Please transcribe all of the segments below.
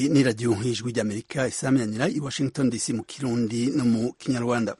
ni radiyo ijwi ry'amerika isaminanira i washington dc mu kirundi no mu kinyarwanda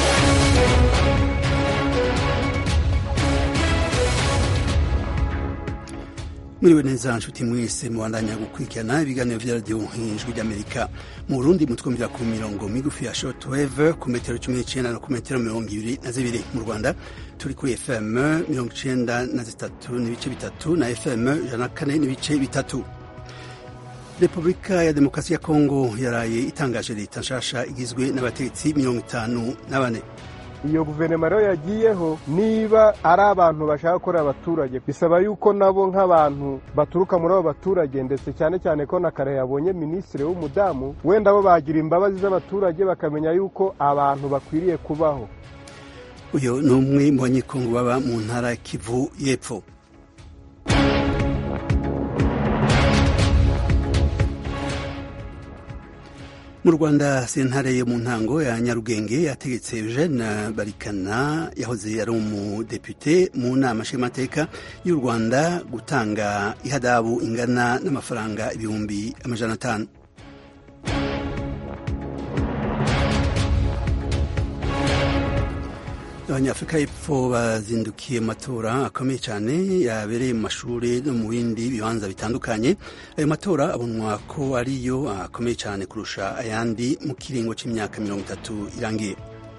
mwiriwe neza nshuti mwese mubandanya gukurikirana ibiganiro vya radiyo ijwi ry'amerika mu burundi mutwumvira ku mirongo migufi ya shortwave ku metero cumi n'icenda no ku metero mirongo ibiri na zibiri mu rwanda turi kuri fm mirongo icenda na zitatu n'ibice bitatu na fm ijana na kane n'ibice bitatu repubulika ya demokarasi ya kongo yaraye itangaje leta nshasha igizwe n'abategetsi mirongo itanu na bane iyo guverinoma rero yagiyeho niba ari abantu bashaka gukorera abaturage bisaba yuko nabo nk'abantu baturuka muri abo baturage ndetse cyane cyane ko na kare yabonye minisitiri w'umudamu wenda bo bagira imbabazi z'abaturage bakamenya yuko abantu bakwiriye kubaho uyu ni umwe mu banyekongo baba mu ntara kivu y'epfo mu rwanda sentare yo mu ntango ya nyarugenge yategetse eugene barikana yahoze ari umudepute mu nama nshingamateka y'u rwanda gutanga ihadabu ingana n'amafaranga ibihumbi amajana atanu abanyafurika y'epfo bazindukiye matora akomeye cyane yabereye mu mashuri no mu bindi bibanza bitandukanye ayo matora abonwa ko ariyo akomeye cyane kurusha ayandi mu kiringo cy'imyaka mirongo itatu irangiye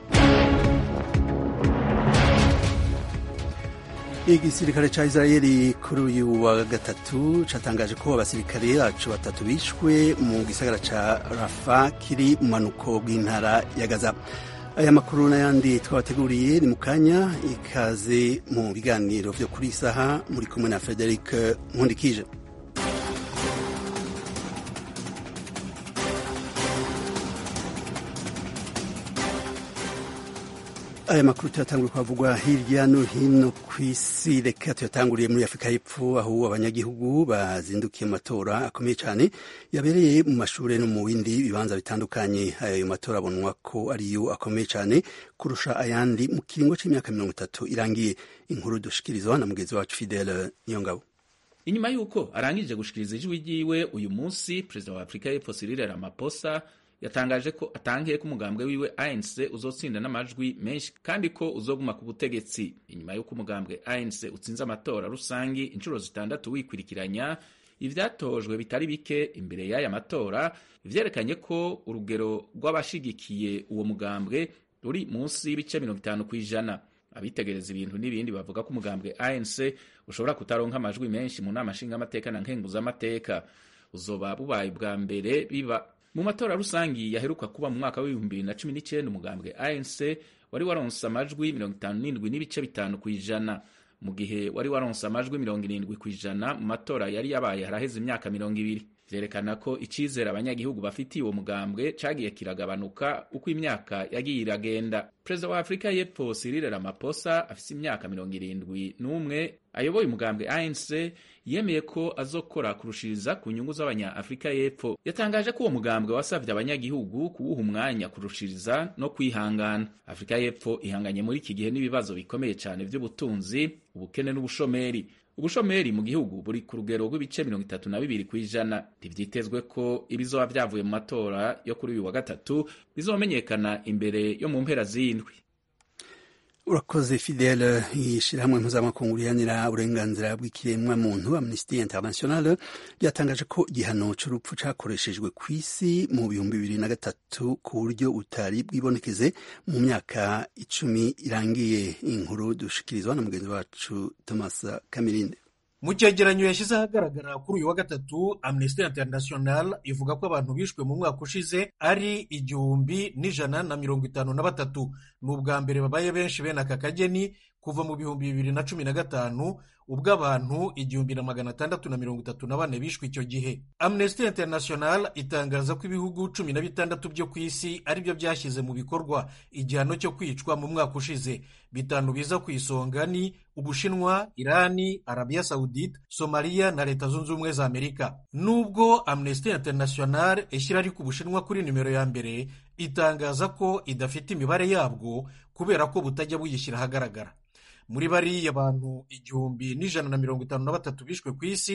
igisirikare ca israeli kuri uyu wa gatatu catangaje ko abasirikare bacu batatu bishwe mu gisagara ca rafa kiri mu manuko bw'intara ya gaza aya makuru n'ayandi twabateguriye ni mu kanya ikaze mu biganiro vyo kuri isaha muri kumwe na frederic nkundikije aya makuru tuyatanguriye kwavugwa hirya no hino ku isi reka tuyatanguriye muri afurika y'epfo aho abanyagihugu bazindukiye mu matora akomeye cyane yabereye mu mashuri no mu bindi bibanza bitandukanye ayo matora abonwa ko ariyo akomeye cyane kurusha ayandi mu kiringo cy'imyaka mirongo itatu irangiye inkuru dushikirizwa na mugenzi wacu fidele niyongabo inyuma y'uko arangije gushikiriza ijwi ryiwe uyu munsi perezida wa afurika y'epfo Cyril Ramaphosa yatangaje ko atangiye ko umugambwe wiwe ANC uzotsinda n'amajwi menshi kandi ko uzoguma ku butegetsi inyuma y'uko umugambwe ANC utsinze amatora rusangi inshuro zitandatu wikurikiranya ivyatojwe bitari bike imbere y'aya matora vyerekanye ko urugero rw'abashigikiye uwo mugambwe ruri munsi y'ibice mirongo itanu kw'ijana abitegereza ibintu n'ibindi bavuga ko umugambwe ANC ushobora kutaronka amajwi menshi mu nama nshingamateka na nkenguzamateka uzoba bubaye bwa mbere biba mu matora rusangi yaheruka kuba mu mwaka w'ibihumbi bibiri na cumi n'icyenda umugambwe ANC wari waronse amajwi mirongo itanu n'indwi n'ibice bitanu ku ijana mu gihe wari waronse amajwi mirongo irindwi ku ijana mu matora yari yabaye haraheze imyaka mirongo ibiri vyerekana ko icizere abanyagihugu bafitiye uwo mugambwe cagiye kiragabanuka uko imyaka yagiye iragenda perezida wa afurika y'epfo Cyril Ramaphosa afise imyaka mirongo irindwi n'umwe ayoboye umugambwe ANC yemeye ko azokora kurushiriza ku nyungu z'abanya-afurika y'epfo yatangaje ko uwo mugambwe wasavye abanyagihugu kuwuha umwanya kurushiriza no kwihangana afurika y'epfo ihanganye muri iki gihe n'ibibazo bikomeye cyane vy'ubutunzi ubukene n'ubushomeri ubushomeri mu gihugu buri ku rugero rw'ibice mirongo itatu na bibiri ku ijana ntivyitezwe ko ibizoba vyavuye mu matora yo kuri uyu wa gatatu bizomenyekana imbere yo mu mpera z'indwi urakoze fidele ishirahamwe mpuzamakungu rihanira uburenganzira bw'ikiremwa muntu amnesty international ryatangaje ko igihano c'urupfu cakoreshejwe ku isi mu bihumbi bibiri na gatatu ku buryo butari bwibonekeze mu myaka icumi irangiye inkuru dushikirizwa na mugenzi wacu thomas kamirinde mu cyegeranyo yashyize ahagaragara kuri uyu wa gatatu amnesty international ivuga ko abantu bishwe mu mwaka ushize ari igihumbi n'ijana na mirongo itanu na batatu ni ubwa mbere babaye benshi bene aka kageni kuva mu bihumbi bibiri na cumi na gatanu ubwo abantu igihumbi na magana atandatu na mirongo itatu na bane bishwe icyo gihe amnesty international itangaza ko ibihugu cumi na bitandatu byo ku isi ari byo byashyize mu bikorwa igihano cyo kwicwa mu mwaka ushize bitanu biza ku isonga ni ubushinwa irani arabiya sawudite somaliya na leta zunze ubumwe za amerika nubwo amnesty international ishyira ariko ubushinwa kuri nimero ya mbere itangaza ko idafite imibare yabwo kubera ko butajya buyishyira ahagaragara muri bariya bantu igihumbi n'ijana na mirongo itanu na batatu bishwe ku isi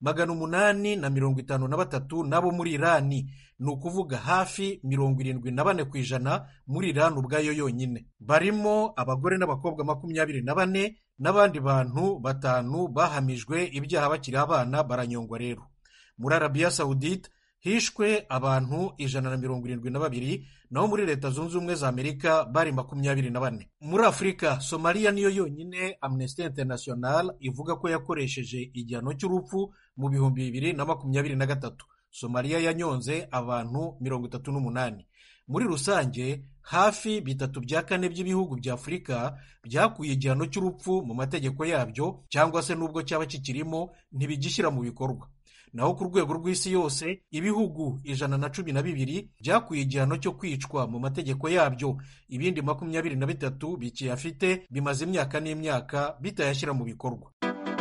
magana umunani na mirongo itanu na batatu n'abo muri irani ni ukuvuga hafi mirongo irindwi na bane ku ijana muri irani ubwayo yonyine barimo abagore n'abakobwa makumyabiri na bane n'abandi bantu batanu bahamijwe ibyaha bakiri abana baranyongwa rero muri arabiya sawudite hishwe abantu ijana na mirongo irindwi na babiri naho muri leta zunze ubumwe za amerika bari makumyabiri na bane muri afurika somaliya niyo yonyine amnesty international ivuga ko yakoresheje igihano cy'urupfu mu bihumbi bibiri na makumyabiri na gatatu somaliya yanyonze abantu mirongo itatu n'umunani muri rusange hafi bitatu bya kane by'ibihugu bya afurika byakuye igihano cy'urupfu mu mategeko yabyo cyangwa se n'ubwo cyaba kikirimo ntibigishyira mu bikorwa naho ku rwego rw'isi yose ibihugu ijana na cumi na bibiri byakuye igihano cyo kwicwa mu mategeko yabyo ibindi makumyabiri na bitatu bikiyafite bimaze imyaka n'imyaka bitayashyira mu bikorwa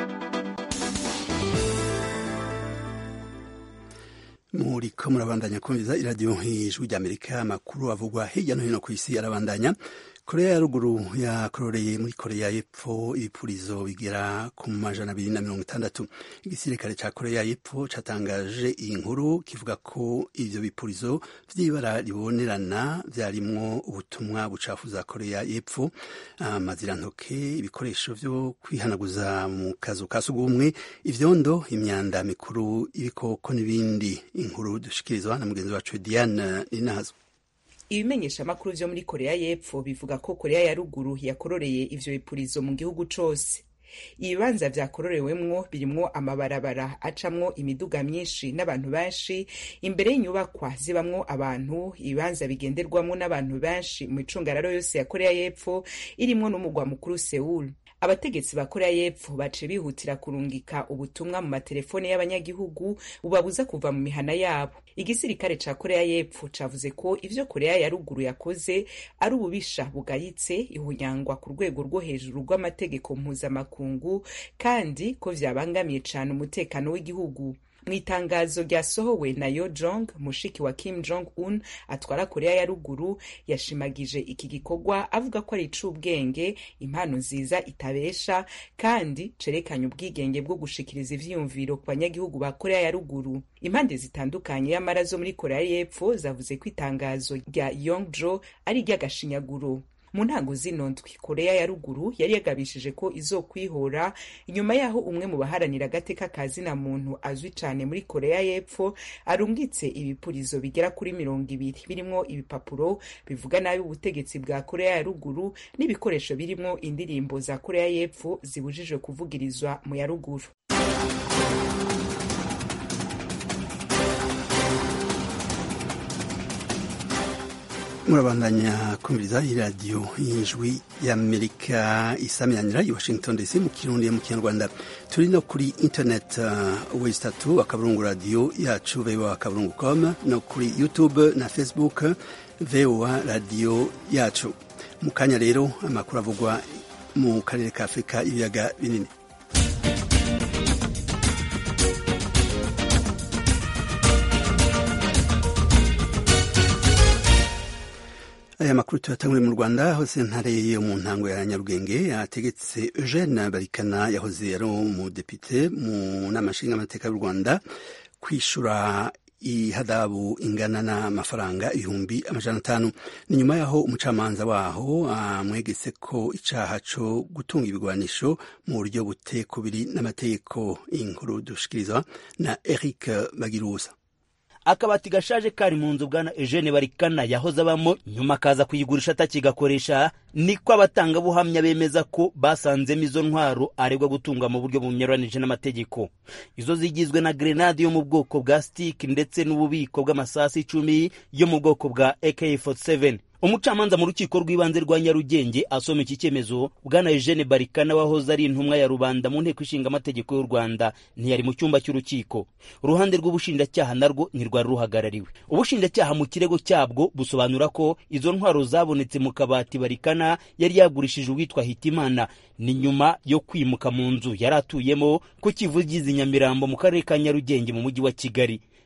muriko murabandanya kumviza iradiyo nk'ijwi ry'amerika amakuru avugwa hirya no hino ku isi arabandanya korea ya ruguru yakororeye muri korea y'epfo ibipurizo bigera ku majana abiri na mirongo itandatu igisirikare ca korea y'epfo catangaje iyi nkuru kivuga ko ivyo bipurizo vy'ibara ribonerana vyarimwo ubutumwa bucafuza korea y'epfo amazirantoke ibikoresho vyo kwihanaguza mu kazu ka sugumwe ivyondo imyanda mikuru ibikoko n'ibindi inkuru dushikirizwa na mugenzi wacu diane ninazo ibimenyesha amakuru vyo muri korea y'epfo bivuga ko korea ya ruguru yakororeye ivyo bipurizo mu gihugu cose ibibanza vyakororewemwo birimwo amabarabara acamwo imiduga myinshi n'abantu benshi imbere y'inyubakwa zibamwo abantu ibibanza bigenderwamwo n'abantu benshi mu micungararo yose ya korea y'epfo irimwo n'umugwa mukuru seul abategetsi ba korea y'epfo bace bihutira kurungika ubutumwa mu matelefone y'abanyagihugu bubabuza kuva mu mihana yabo igisirikare ca korea y'epfo cavuze ko ivyo korea ya ruguru yakoze ari ububisha bugayitse ihunyangwa ku rwego rwo hejuru rw'amategeko mpuzamakungu kandi ko vyabangamiye cane umutekano w'igihugu mu itangazo ryasohowe na yo jong mushiki wa kim jong un atwara korea ya ruguru yashimagije iki gikorwa avuga ko ari ic'ubwenge impano nziza itabesha kandi cerekanye ubwigenge bwo gushikiriza ivyiyumviro ku banyagihugu ba korea ya ruguru impande zitandukanye y'amara zo muri korea y'epfo zavuze ko itangazo rya yongjo ari iry'agashinyaguro mu ntango zino ndwi korea ya ruguru yari yagabishije ko izokwihora inyuma y'aho umwe mu baharanira agateka ka zina muntu azwi cane muri korea y'epfo arungitse ibipurizo bigera kuri mirongo ibiri birimwo ibipapuro bivuga nabi ubutegetsi bwa korea ya ruguru n'ibikoresho birimwo indirimbo za korea y'epfo zibujijwe kuvugirizwa mu ya ruguru murabandanya kumviriza iradiyo y'ijwi y'amerika isaminanira i washington dc mu kirundi mu kinyarwanda turi no kuri internet uh, wesi tatu akaburungu radiyo yacu voa akaburungu com no kuri youtube na facebook voa radiyo yacu mu kanya rero amakuru avugwa mu karere ka afurika ibiyaga binini aya makuru tuyatanguriye mu rwanda hose ntare yo mu ntango ya nyarugenge yategetse eugene barikana yahoze ari umudepite mu nama nshingamateka y'u rwanda kwishura ihadabu ingana n'amafaranga ibihumbi amajana atanu ni nyuma y'aho umucamanza waho amwegetse ko icaha co gutunga ibigwanisho mu buryo butekubiri n'amategeko inkuru dushikirizwa na eric bagirusa akabati gashaje kari mu nzu bwana Eugene Barikana yahoze abamo nyuma akaza kuyigurisha atakigakoresha niko abatangabuhamya bemeza ko basanzemo izo ntwaro aregwa gutunga mu buryo bunyuranije n'amategeko izo zigizwe na grenade yo mu bwoko bwa stick ndetse n'ububiko bw'amasasu icumi yo mu bwoko bwa AK47 umucamanza mu rukiko rw'ibanze rwa nyarugenge asoma iki cyemezo bwana eugene barikana wahoze ari intumwa ya rubanda mu nteko ishinga amategeko y'u rwanda ntiyari mu cyumba cy'urukiko uruhande rw'ubushinjacyaha narwo ntirwari ruhagarariwe ubushinjacyaha mu kirego cyabwo busobanura ko izo ntwaro zabonetse mu kabati barikana yari yagurishije uwitwa hitimana ni nyuma yo kwimuka mu nzu yari atuyemo ku kivugizi nyamirambo mu karere ka nyarugenge mu mujyi wa kigali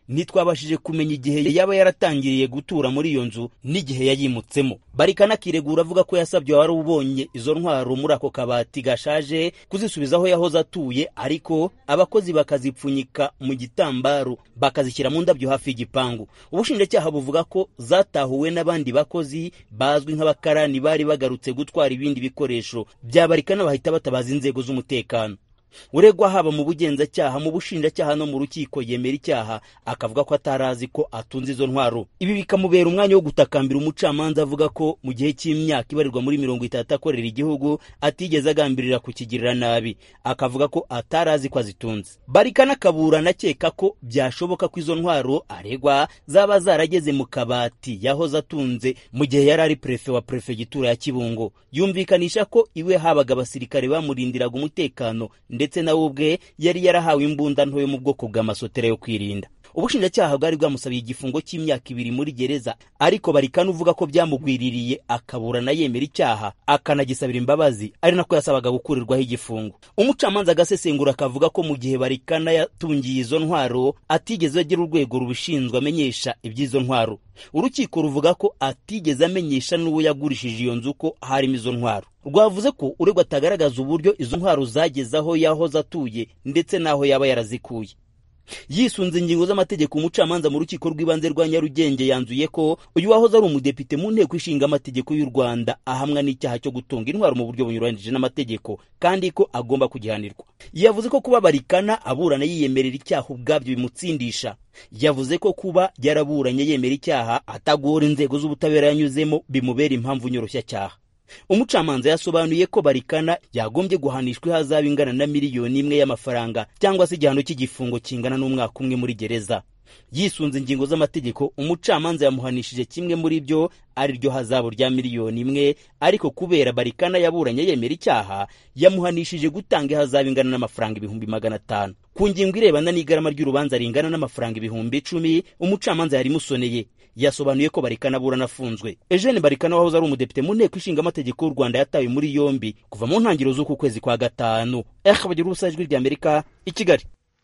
ntitwabashije kumenya igihe yaba yaratangiriye gutura muri iyo nzu n'igihe yayimutsemo barikana akiregura avuga ko yasabye wari ubonye izo ntwaro muri ako kabati gashaje kuzisubiza aho yahoze atuye ariko abakozi bakazipfunyika mu gitambaro bakazishyira mu ndabyo hafi y'igipangu ubushinjacyaha buvuga ko zatahuwe n'abandi bakozi bazwi nk'abakarani bari bagarutse gutwara ibindi bikoresho bya barikana bahita batabaza inzego z'umutekano uregwa haba mu bugenzacyaha mu bushinjacyaha no mu rukiko yemera icyaha akavuga ko atari azi ko atunze izo ntwaro ibi bikamubera umwanya wo gutakambira umucamanza avuga ko mu gihe cy'imyaka ibarirwa muri mirongo itatu akorera igihugu atigeze agambirira kukigirira nabi akavuga ko atari azi ko azitunze barikana akaburana akeka ko byashoboka ko izo ntwaro aregwa zaba zarageze mu kabati yahoze atunze mu gihe yari ari perefe wa perefegitura ya kibungo yumvikanisha ko iwe habaga abasirikare bamurindiraga umutekano ndetse nawe ubwe yari yarahawe imbunda nto yo mu bwoko bw'amasotera yo kwirinda ubushinjacyaha bwari bwamusabiye igifungo cy'imyaka ibiri muri gereza ariko barikana uvuga ko byamugwiririye akaburana yemera icyaha akanagisabira imbabazi ari nako yasabaga gukurirwaho igifungo umucamanza agasesengura akavuga ko mu gihe barikana yatungiye izo ntwaro atigeze agira urwego rubishinzwe amenyesha iby'izo ntwaro urukiko ruvuga ko atigeze amenyesha n'uwo yagurishije iyo nzu ko harimo izo ntwaro rwavuze ko uregwa atagaragaza uburyo izo ntwaro zageze aho yahoze atuye ndetse n'aho yaba yarazikuye yisunze ingingo z'amategeko umucamanza mu rukiko rw'ibanze rwa nyarugenge yanzuye ko uyu wahoze ari umudepite mu nteko ishinga amategeko y'u rwanda ahamwa n'icyaha cyo gutunga intwaro mu buryo bunyuranyije n'amategeko kandi ko agomba kugihanirwa yavuze ko kuba barikana aburana yiyemerera icyaha ubwabyo bimutsindisha yavuze ko kuba yaraburanye yemera icyaha atagora inzego z'ubutabera yanyuzemo bimubera impamvu nyoroshya umucamanza yasobanuye ko barikana yagombye guhanishwa ihazabu ingana na miliyoni imwe y'amafaranga cyangwa se igihano cy'igifungo kingana n'umwaka umwe muri gereza yisunze ingingo z'amategeko umucamanza yamuhanishije kimwe muri byo ari ryo hazabu rya miliyoni imwe ariko kubera barikana yaburanye yemera icyaha yamuhanishije gutanga ihazabu ingana n'amafaranga ibihumbi magana atanu ku ngingo irebana n'igarama ry'urubanza ringana n'amafaranga ibihumbi icumi umucamanza yarimusoneye yasobanuye ko barikana aburana afunzwe eugene barikana wahoze ari umudepite mu nteko ishinga amategeko y'u rwanda yatawe muri yombi kuva mu ntangiriro z'uku kwezi kwa gatanu eh bagira ubusa ijwi ry'amerika i kigali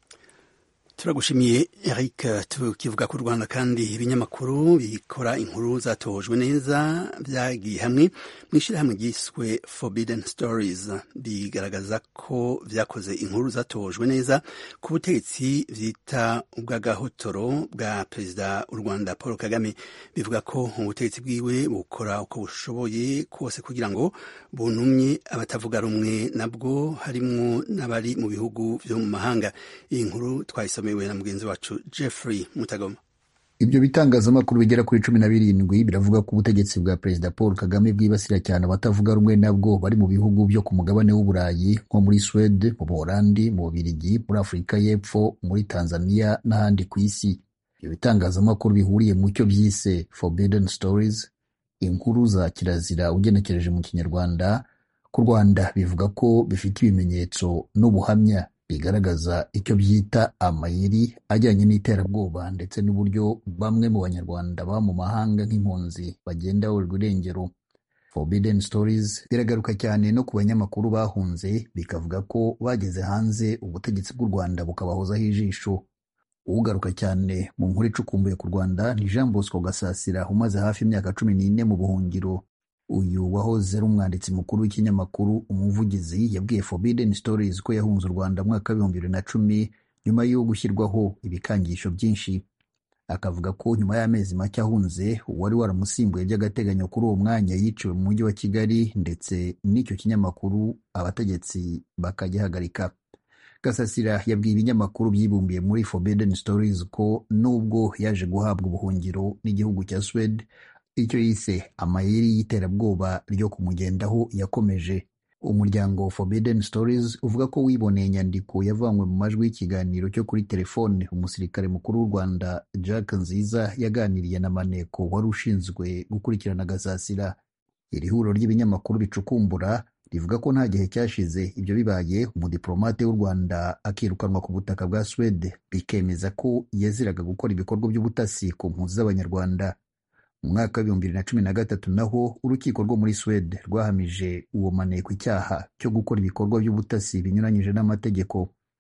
turagushimiye eric tukivuga ku rwanda kandi ibinyamakuru bikora inkuru zatojwe neza byagiye hamwe mu ishyirahamwe ryiswe forbidden stories bigaragaza ko byakoze inkuru zatojwe neza ku butegetsi byita ubw'agahotoro bwa perezida w'u rwanda paul kagame bivuga ko ubutegetsi bwiwe bukora uko bushoboye kose kugira ngo bunumye abatavuga rumwe nabwo harimwo n'abari mu bihugu byo mu mahanga iyi nkuru twayisomeye na mugenzi wacu Jeffrey Mutagoma ibyo bitangazamakuru bigera kuri cumi na birindwi biravuga ko ubutegetsi bwa perezida paul kagame bwibasira cyane abatavuga rumwe nabwo bari mu bihugu byo ku mugabane w'uburayi nko muri swede mu buholandi mu bubirigi muri afurika y'epfo muri tanzania n'ahandi ku isi ibyo bitangazamakuru bihuriye mu cyo byise forbidden stories inkuru za kirazira ugenekereje mu kinyarwanda ku rwanda bivuga ko bifite ibimenyetso n'ubuhamya bigaragaza icyo byita amayeri ajyanye n'iterabwoba ndetse n'uburyo bamwe mu banyarwanda baba mu mahanga nk'impunzi bagenda baburirwa irengero forbidden stories biragaruka cyane no ku banyamakuru bahunze bikavuga ko bageze hanze ubutegetsi bw'u rwanda bukabahozaho ijisho ugaruka cyane mu nkuru icukumbuye ku rwanda ni jean bosco gasasira umaze hafi imyaka cumi n'ine mu buhungiro uyu wahoze ari umwanditsi mukuru w'ikinyamakuru umuvugizi yabwiye forbidden stories ko yahunze u rwanda mwaka w'ibihumbi bibiri na cumi nyuma yo gushyirwaho ibikangisho byinshi akavuga ko nyuma y'amezi make ahunze uwari waramusimbuye by'agateganyo kuri uwo mwanya yiciwe mu mujyi wa kigali ndetse n'icyo kinyamakuru abategetsi bakagihagarika gasasira yabwiye ibinyamakuru byibumbiye muri forbidden stories ko nubwo yaje guhabwa ubuhungiro n'igihugu cya swede icyo yise amayeri y'iterabwoba ryo kumugendaho yakomeje umuryango forbidden stories uvuga ko wiboneye inyandiko yavanywe mu majwi y'ikiganiro cyo kuri telefone umusirikare mukuru w'u rwanda jack nziza yaganiriye na maneko wari ushinzwe gukurikirana gasasira iri huriro ry'ibinyamakuru bicukumbura rivuga ko nta gihe cyashize ibyo bibaye umudiplomate w'u rwanda akirukanwa ku butaka bwa swede bikemeza ko yaziraga gukora ibikorwa by'ubutasi ku mpunzi z'abanyarwanda mu mwaka w'ibihumbi bibiri na cumi na gatatu naho urukiko rwo muri swede rwahamije uwo maneko icyaha cyo gukora ibikorwa by'ubutasi binyuranyije n'amategeko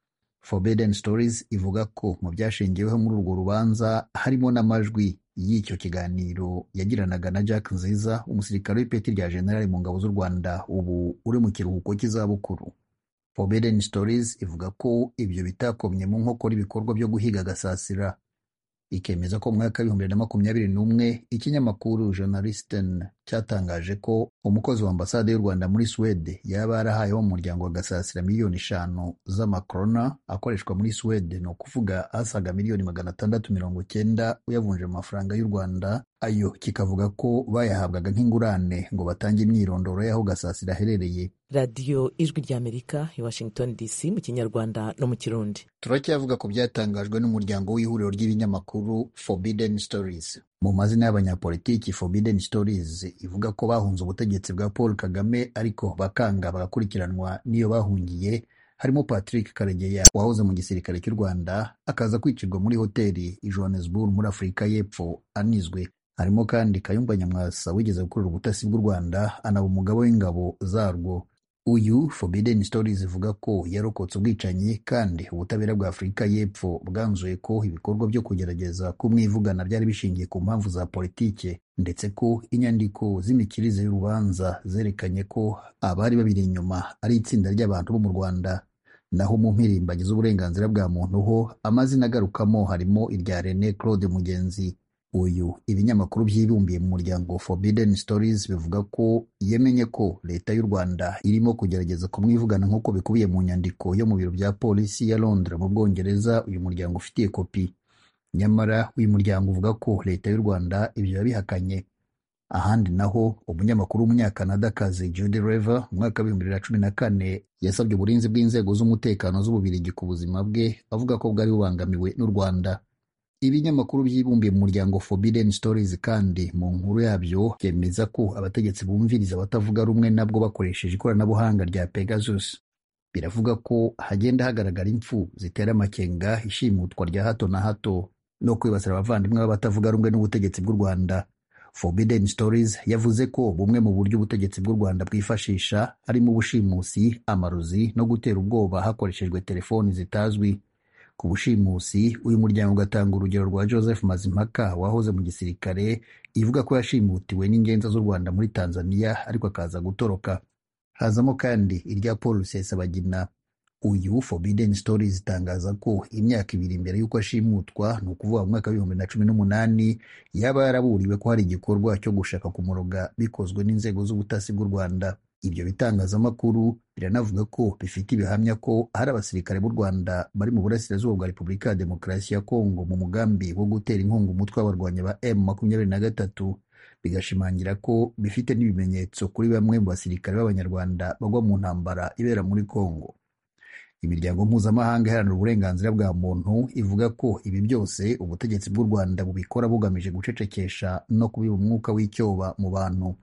forbidden stories ivuga ko mu byashingiweho muri urwo rubanza harimo n'amajwi y'icyo kiganiro yagiranaga na jack nziza umusirikare w'ipeti rya generali mu ngabo z'u rwanda ubu uri mu kiruhuko cy'izabukuru forbidden stories ivuga ko ibyo bitakomye mu nkokora ibikorwa byo guhiga gasasira ikemeza ko mu mwaka w'ibihumbi bibiri na makumyabiri n'umwe ikinyamakuru journalisten cyatangaje ko umukozi wa ambasade y'u rwanda muri suwede yaba yarahaye wo mu muryango wa gasasira miliyoni eshanu z'amakorona akoreshwa muri suwede ni ukuvuga asaga miliyoni magana atandatu mirongo cyenda uyavunje mu mafaranga y'u rwanda ayo kikavuga ko bayahabwaga nk'ingurane ngo batange imyirondoro y'aho gasasira aherereye radiyo ijwi ry'amerika i washington dc mu kinyarwanda no mu kirundi turacyavuga ku byatangajwe n'umuryango w'ihuriro ry'ibinyamakuru forbidden stories mu mazina y'abanyapolitiki forbidden stories ivuga ko bahunze ubutegetsi bwa paul kagame ariko bakanga bagakurikiranwa n'iyo bahungiye harimo patrick karegeya wahoze mu gisirikare cy'u rwanda akaza kwicirwa muri hoteli i johannesburg muri afurika y'epfo anizwe harimo kandi kayumba nyamwasa wigeze gukorera ubutasi bw'u rwanda anaba umugabo w'ingabo zarwo uyu forbidden stories ivuga ko yarokotse ubwicanyi kandi ubutabera bwa afurika y'epfo bwanzuye ko ibikorwa byo kugerageza kumwivugana byari bishingiye ku mpamvu za politike ndetse ko inyandiko z'imikirize y'urubanza zerekanye ko abari babiri inyuma ari itsinda ry'abantu bo mu rwanda naho mu mpirimbanyi z'uburenganzira bwa muntu ho amazina agarukamo harimo irya René Claude Mugenzi uyu ibinyamakuru byibumbiye mu muryango Forbidden Stories bivuga ko yemenye ko leta y'u Rwanda irimo kugerageza kumwivugana nk'uko bikubiye mu nyandiko yo mu biro bya polisi ya Londres mu Bwongereza uyu muryango ufitiye kopi nyamara uyu muryango uvuga ko leta y'u Rwanda ibyo yabihakanye ahandi naho umunyamakuru w'umunyakanadakazi Judy Rever mu mwaka w'ibihumbi bibiri na cumi na kane yasabye uburinzi bw'inzego z'umutekano z'ububirigi ku buzima bwe avuga ko bwari bubangamiwe n'u Rwanda ibinyamakuru byibumbiye mu muryango Forbidden Stories kandi mu nkuru yabyo byemeza ko abategetsi bumviriza abatavuga rumwe nabwo bakoresheje ikoranabuhanga rya Pegasus biravuga ko hagenda hagaragara impfu zitera amakenga ishimutwa rya hato na hato no kwibasira abavandimwe b'abatavuga rumwe n'ubutegetsi bw'u Rwanda Forbidden Stories yavuze ko bumwe mu buryo ubutegetsi bw'u Rwanda bwifashisha harimo ubushimusi amarozi no gutera ubwoba hakoreshejwe telefoni zitazwi ku bushimusi uyu muryango ugatanga urugero rwa Joseph Mazimpaka wahoze mu gisirikare ivuga ko yashimutiwe n'ingenza z'u Rwanda muri Tanzania ariko akaza gutoroka hazamo kandi irya Paul Rusesabagina uyu Forbidden Stories itangaza ko imyaka ibiri mbere y'uko ashimutwa ni ukuvuga mu mwaka w'ibihumbi na cumi n'umunani yaba yaraburiwe ko hari igikorwa cyo gushaka kumuroga bikozwe n'inzego z'ubutasi bw'u Rwanda ibyo bitangazamakuru biranavuga ko bifite ibihamya ko hari abasirikare b'u Rwanda bari mu burasirazuba bwa Repubulika ya Demokarasi ya Kongo mu mugambi wo gutera inkunga umutwe w'abarwanyi ba M makumyabiri na gatatu bigashimangira ko bifite n'ibimenyetso kuri bamwe mu basirikare b'Abanyarwanda bagwa mu ntambara ibera muri Kongo imiryango mpuzamahanga iharanira uburenganzira bwa muntu ivuga ko ibi byose ubutegetsi bw'u Rwanda bubikora bugamije gucecekesha no kubiba umwuka w'icyoba mu bantu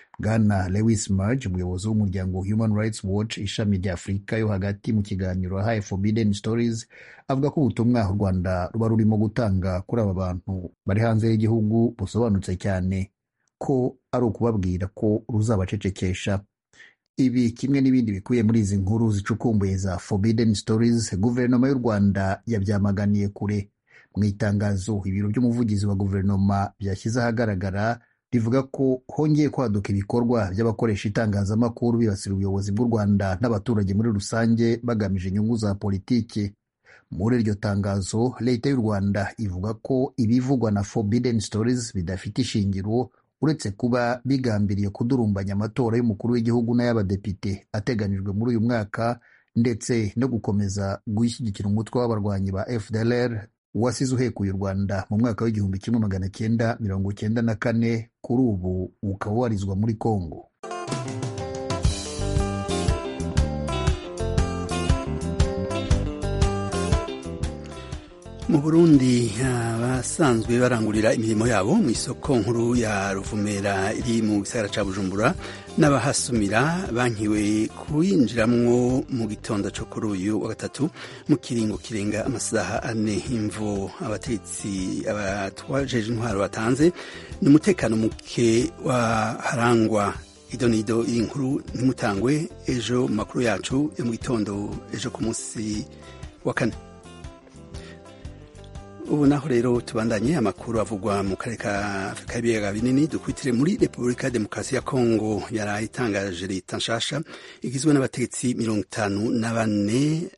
bwana lewis marge umuyobozi w'umuryango human rights watch ishami rya afurika yo hagati mu kiganiro yahaye forbidden stories avuga ko ubutumwa u rwanda ruba rurimo gutanga kuri aba bantu bari hanze y'igihugu busobanutse cyane ko ari ukubabwira ko ruzabacecekesha ibi kimwe n'ibindi bikubiye muri izi nkuru zicukumbuye za forbidden stories guverinoma y'u rwanda yabyamaganiye kure mu itangazo ibiro by'umuvugizi wa guverinoma byashyize ahagaragara rivuga ko hongeye kwaduka ibikorwa by'abakoresha itangazamakuru bibasira ubuyobozi bw'u Rwanda n'abaturage muri rusange bagamije inyungu za politiki muri iryo tangazo leta y'u Rwanda ivuga ko ibivugwa na Forbidden Stories bidafite ishingiro uretse kuba bigambiriye kudurumbanya amatora y'umukuru w'igihugu n'ay'abadepite ateganijwe muri uyu mwaka ndetse no gukomeza gushyigikira umutwe w'abarwanyi ba FDLR wasize uhekuye u Rwanda mu mwaka w'igihumbi kimwe magana cyenda mirongo cyenda na kane kuri ubu ukaba warizwa muri Kongo mu burundi abasanzwe barangurira imirimo yabo mu isoko nkuru ya ruvumera iri mu gisagara ca bujumbura n'abahasumira bankiwe kuyinjiramwo mu gitondo co kuri uyu wa gatatu mu kiringo kirenga amasaha ane imvo abatetsi abatwajeje intwaro batanze ni umutekano muke waharangwa idonido iri nkuru ntimutangwe ejo mu makuru yacu yo mu gitondo ejo ku munsi wa kane ubu naho rero tubandanye amakuru avugwa mu karere ka afurika y'ibiyaga binini dukwitire muri repubulika ya demokarasi ya kongo yari itangaje leta nshasha igizwe n'abategetsi mirongo itanu na bane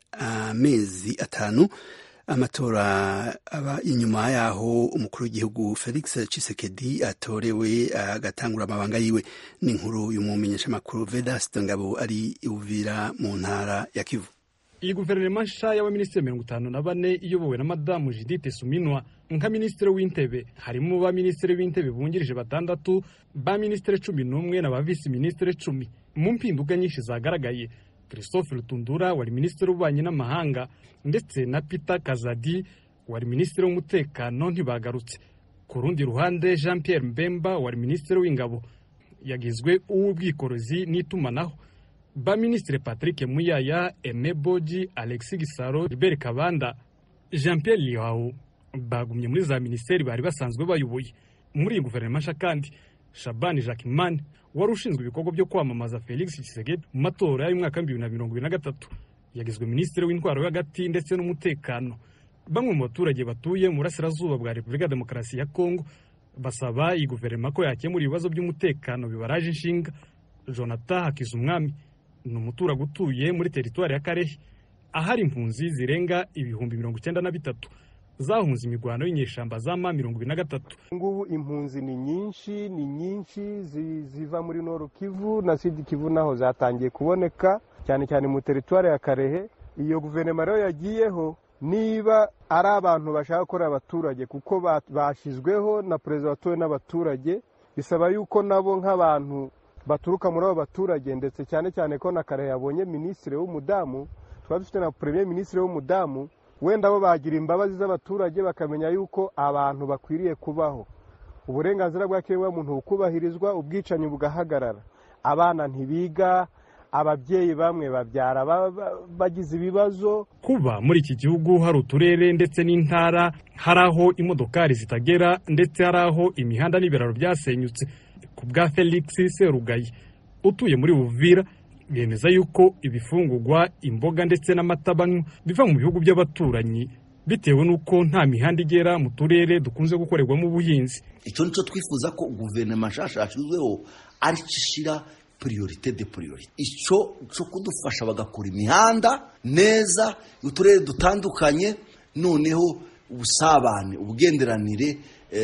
amezi atanu amatora aba inyuma yaho umukuru w'igihugu felix cisekedi atorewe agatangura amabanga yiwe n'inkuru y'umumenyeshamakuru vedaste ngabo ari uvira mu ntara ya kivu iyi guverinoma nshya y'abaminisitiri mirongo itanu na bane iyobowe na madamu judite suminwa nka minisitiri w'intebe harimo ba minisitiri w'intebe bungirije batandatu ba minisitiri cumi n'umwe na ba visi minisitiri cumi mu mpinduka nyinshi zagaragaye christophe rutundura wari minisitiri w'ububanyi n'amahanga ndetse na peter kazadi wari minisitiri w'umutekano ntibagarutse ku rundi ruhande jean pierre mbemba wari minisitiri w'ingabo yagizwe uw'ubwikorezi n'itumanaho ba minisitiri patrick muyaya eme boji alexis gisaro gilbert kabanda jean pierre lihawu bagumye muri za minisiteri bari basanzwe bayoboye muri iyi guverinoma nshya kandi shabani jacquemin wari ushinzwe ibikorwa byo kwamamaza felix tshisekedi mu matora y'umwaka w'ibihumbi bibiri na mirongo ibiri na gatatu yagizwe minisitiri w'intwaro yo hagati ndetse n'umutekano bamwe mu baturage batuye mu burasirazuba bwa repubulika ya demokarasi ya kongo basaba iyi guverinoma ko yakemura ibibazo by'umutekano bibaraje inshinga jonathan hakizumwami ni umuturage utuye muri teritwari ya karehe ahari impunzi zirenga ibihumbi mirongo icyenda na bitatu zahunze imirwano y'inyeshyamba za ma mirongo ibiri na gatatu ngubu impunzi ni nyinshi ni nyinshi ziva muri noro kivu na sidi kivu naho zatangiye kuboneka cyane cyane mu teritwari ya karehe iyo guverinoma rero yagiyeho niba ari abantu bashaka gukorera abaturage kuko bashyizweho na perezida watowe n'abaturage bisaba yuko nabo nk'abantu baturuka muri abo baturage ndetse cyane cyane ko na kare yabonye minisitiri w'umudamu twaba dufite na premier minisitiri w'umudamu wenda bo bagira imbabazi z'abaturage bakamenya yuko abantu bakwiriye kubaho uburenganzira bwa kiremwamuntu bukubahirizwa ubwicanyi bugahagarara abana ntibiga ababyeyi bamwe babyara bagize ibibazo kuba muri iki gihugu hari uturere ndetse n'intara hari aho imodokari zitagera ndetse hari aho imihanda n'ibiraro byasenyutse ku bwa felix serugayi utuye muri buvira bemeza yuko ibifungugwa imboga ndetse n'amata banywa biva mu bihugu by'abaturanyi bitewe n'uko nta mihanda igera mu turere dukunze gukorerwamo ubuhinzi icyo nicyo twifuza ko guverinoma nshasha yashyizweho ari cyo ishyira priorite de priorite icyo cyo kudufasha bagakora imihanda neza uturere dutandukanye noneho ubusabane ubugenderanire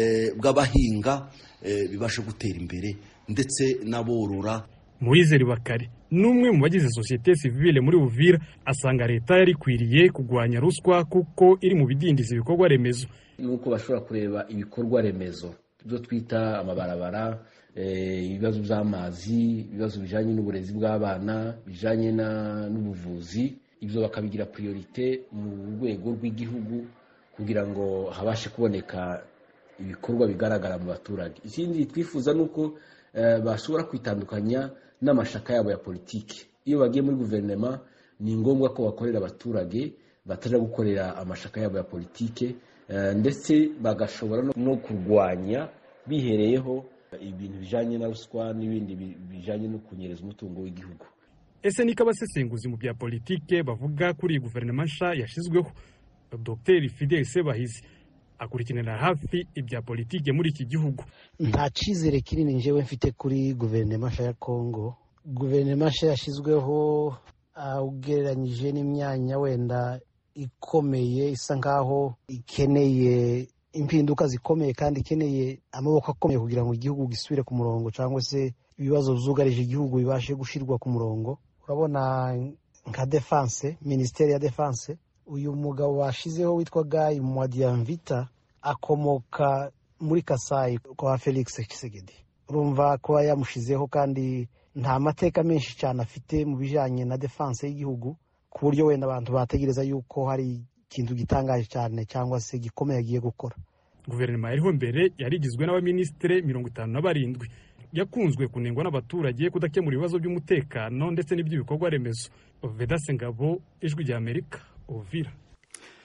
bw'abahinga bibasha gutera imbere ndetse n'aborora muwizeri bakare n'umwe mu bagize sosiyete sivile muri buvira asanga leta yari ikwiriye kurwanya ruswa kuko iri mu bidindiza ibikorwa remezo nuko bashobora kureba ibikorwa remezo ibyo twita amabarabara ibibazo by'amazi ibibazo bijyanye n'uburezi bw'abana bijyanye n'ubuvuzi ibyo bakabigira priorite mu rwego rw'igihugu kugira ngo habashe kuboneka ibikorwa bigaragara mu baturage ikindi twifuza ni uko bashobora kwitandukanya n'amashaka yabo ya politiki iyo bagiye muri guverinoma ni ngombwa ko bakorera abaturage batajya gukorera amashaka yabo ya politiki ndetse bagashobora no kurwanya bihereyeho ibintu bijyanye na ruswa n'ibindi bijyanye no kunyereza umutungo w'igihugu ese niko abasesenguzi mu bya politike bavuga kuri iyi guverinoma nshya yashyizweho dr fidel sebahizi akurikiranira hafi ibya politike muri iki gihugu nta cyizere kinini njyewe mfite kuri guverinoma nshya ya kongo guverinoma nshya yashyizweho ugereranyije n'imyanya wenda ikomeye isa nkaho ikeneye impinduka zikomeye kandi ikeneye amaboko akomeye kugira ngo igihugu gisubire ku murongo cyangwa se ibibazo byugarije igihugu bibashe gushyirwa ku murongo urabona nka defanse minisiteri ya defanse uyu mugabo bashyizeho witwa gayi mwadiyamvita akomoka muri kasayi kwa felix kisegedi urumva kuba yamushyizeho kandi nta mateka menshi cyane afite mu bijyanye na defanse y'igihugu ku buryo wenda abantu bategereza yuko hari ikintu gitangaje cyane cyangwa se gikomeye agiye gukora guverinoma yariho mbere yari igizwe n'abaminisitiri mirongo itanu na barindwi yakunzwe kunengwa n'abaturage kudakemura ibibazo by'umutekano ndetse n'iby'ibikorwa remezo vedase ngabo ijwi rya amerika uvira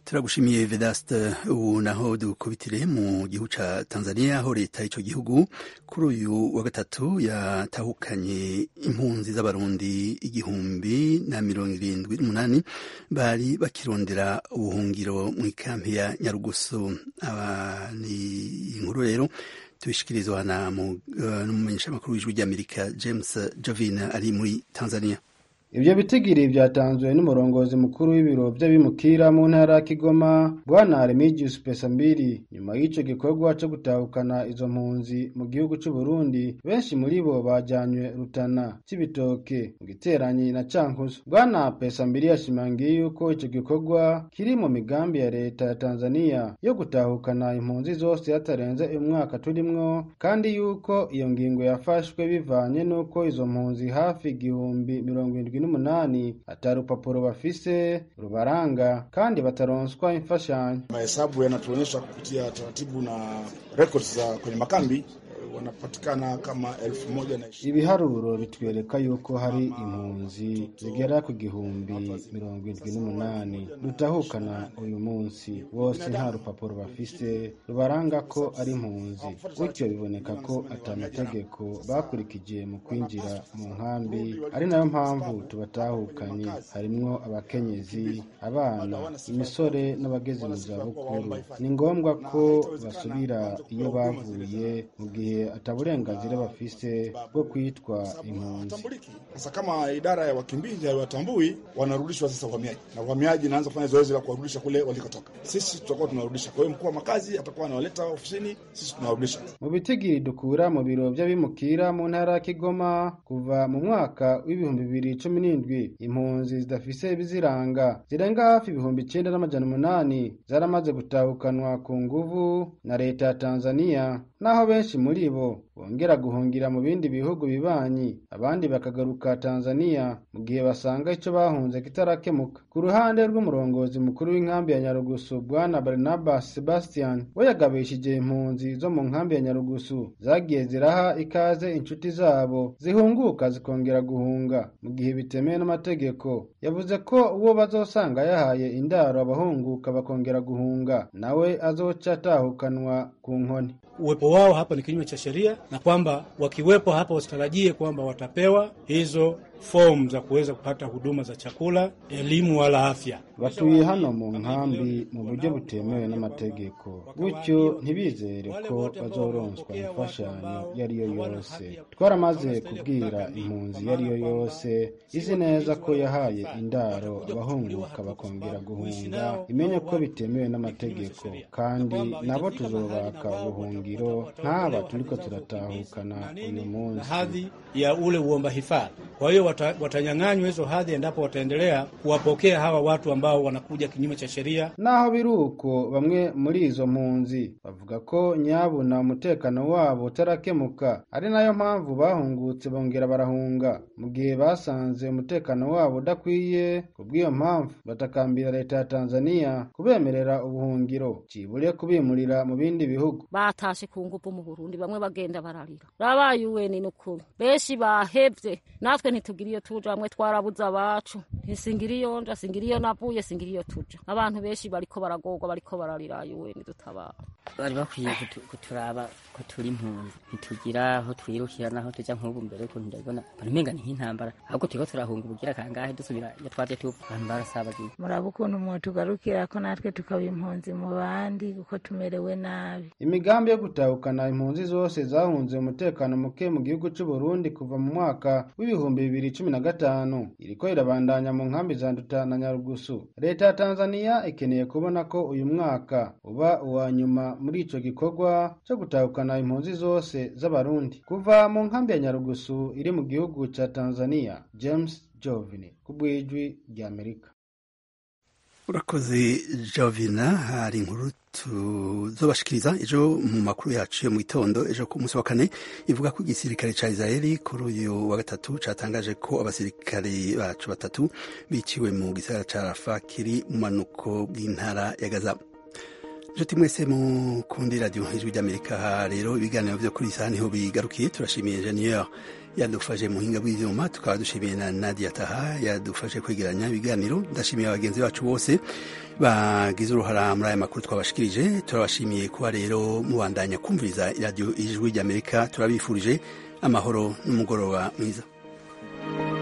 turagushimiye vedaste ubu naho dukubitire mu gihugu ca tanzania aho leta y'ico gihugu kuri uyu wa gatatu yatahukanye impunzi z'abarundi igihumbi na mirongo irindwi n'umunani bari bakirondera ubuhungiro mu ikampi ya nyarugusu aba ni inkuru rero tubishikirizwa na n'umumenyeshamakuru w'ijwi ry'amerika james jovin ari muri tanzania ibyo bitigiri byatanzwe n'umurongozi mukuru w'ibiro by'abimukira mu ntara ya kigoma bwana remigius pesambiri nyuma y'icyo gikorwa cyo gutahukana izo mpunzi mu gihugu cy'u Burundi benshi muri bo bajyanywe rutana cy'ibitoke mu giteranyi na cankuzo bwana pesambiri yashimangiye yuko icyo gikorwa kiri mu migambi ya leta ya tanzania yo gutahukana impunzi zose hatarenze umwaka turimwo kandi yuko iyo ngingo yafashwe bivanye n'uko izo mpunzi hafi igihumbi mirongo irindwi n'umunani ata rupapuro bafise rubaranga kandi bataronswa imfashanyo. Mahesabu yanatuonyesha kupitia taratibu na records za kwenye makambi wanapatikana kama elfu moja na ibiharuro bitwereka yuko hari impunzi zigera ku gihumbi mirongo irindwi n'umunani dutahukana uyu munsi bose nta rupapuro bafise rubaranga ko ari impunzi gutyo biboneka ko atamategeko bakurikije mu kwinjira mu nkambi ari nayo mpamvu tubatahukanye harimwo abakenyezi abana imisore n'abageze mu zabukuru ni ngombwa ko basubira iyo bavuye mu gihe ata burenganzira bafise bwo kwitwa impunzi. Sasa kama idara ya wakimbizi haiwatambui, wanarudishwa sasa uhamiaji, na uhamiaji inaanza kufanya zoezi la kuwarudisha kule walikotoka. Sisi tutakuwa tunarudisha. Kwa hiyo mkuu wa makazi atakuwa anawaleta ofisini, sisi tunawarudisha. Mu bitigiri dukura mu biro by'abimukira mu ntara ya Kigoma kuva mu mwaka w'ibihumbi bibiri cumi n'indwi impunzi zidafise ibiziranga zirenga hafi ibihumbi icenda n'amajana umunani zaramaze gutahukanwa ku nguvu na leta ya Tanzania naho benshi muri bo bongera guhungira mu bindi bihugu bibanyi abandi bakagaruka Tanzania mu gihe basanga icyo bahunze kitarakemuka ku ruhande rw'umurongozi mukuru w'inkambi ya Nyarugusu bwana Barnabas Sebastian we yagabishije impunzi zo mu nkambi ya Nyarugusu zagiye ziraha ikaze inshuti zabo zihunguka zikongera guhunga mu gihe bitemewe n'amategeko yavuze ko uwo bazosanga yahaye indaro abahunguka bakongera guhunga nawe azoca atahukanwa ku nkoni uwepo wao hapa ni kinyume cha sheria na kwamba wakiwepo hapa wasitarajie kwamba watapewa hizo fomu za kuweza kupata huduma za chakula, elimu wala afya. batuye hano mu nkambi mu buryo butemewe n'amategeko gutyo ntibizere ko bazoronswa imfashanyo iyo ari yo yose twaramaze kubwira impunzi iyo ari yo yose izi neza ko yahaye indaro abahunguka bakongera guhunga imenye ko bitemewe n'amategeko kandi nabo tuzobaka ubuhungiro nk'aba turiko turatahukana uyu munsi hadhi ya ule uomba hifadhi. Kwa hiyo wata, watanyang'anywa hizo hadhi endapo wataendelea kuwapokea hawa watu ambao wanakuja kinyume cha sheria. naho biri uko bamwe muri izo mpunzi bavuga ko nyabuna umutekano wabo utarakemuka ari nayo mpamvu bahungutse bongera barahunga mu gihe basanze umutekano wabo udakwiye kubw'iyo mpamvu batakambira leta ya tanzania kubemerera ubuhungiro cibure kubimurira mu bindi bihugu batashe ku ngufu mu burundi bamwe bagenda bararira rabaye uweni n'ukuri benshi bahevye natwe ntitugira iyo tuja bamwe twarabuze abacu ntisingira iyo nja singira iyo navuye singira iyo tuja abantu benshi bariko baragorwa bariko bararira uweni dutabara bari bakwiye kutu- kuturaba ko turi impunzi ntitugira aho twirukira naho tuja nk'ubu mbere ukuntu ndabibona mbona umenga ni nk'intambara ahubwo turiko turahunga ubugira kangahe dusubira iyo twaje tuva abantu barasabagiye muraba ukuntu mwotugarukira ko natwe tukaba impunzi mu bandi kuko tumerewe nabi imigambi yo gutahukana impunzi zose zahunze umutekano muke mu gihugu cy'u Burundi kuva mu mwaka w'ibihumbi bibiri cumi na gatanu iriko irabandanya mu nkambi za Nduta na Nyarugusu leta ya Tanzania ikeneye kubona ko uyu mwaka uba uwa nyuma muri ico gikorwa cyo gutahukana impunzi zose z'abarundi kuva mu nkambi ya Nyarugusu iri mu gihugu ca Tanzania James Jovini kubwijwi rya Amerika urakoze jovina hari inkuru tuzobashikiriza ejo mu makuru yacu yo mu gitondo ejo ku munsi wa kane ivuga ko igisirikare ca israeli kuri uyu wa gatatu catangaje ko abasirikare bacu batatu biciwe mu gisagara ca rafa kiri mu manuko bw'intara ya gaza nshuti mwese mukundi radiyo ijwi ry'amerika aha rero ibiganiro vyo kuri iyi saha niho bigarukiye turashimiye ingenieur yadufashe mu buhinga bw'ibyuma tukaba dushimiye na nadia taha yadufashe kwegeranya ibiganiro ndashimiye abagenzi bacu bose bagize uruhara muri aya makuru twabashikirije turabashimiye kuba rero mubandanya kumviriza iradiyo ijwi ry'amerika turabifurije amahoro n'umugoroba mwiza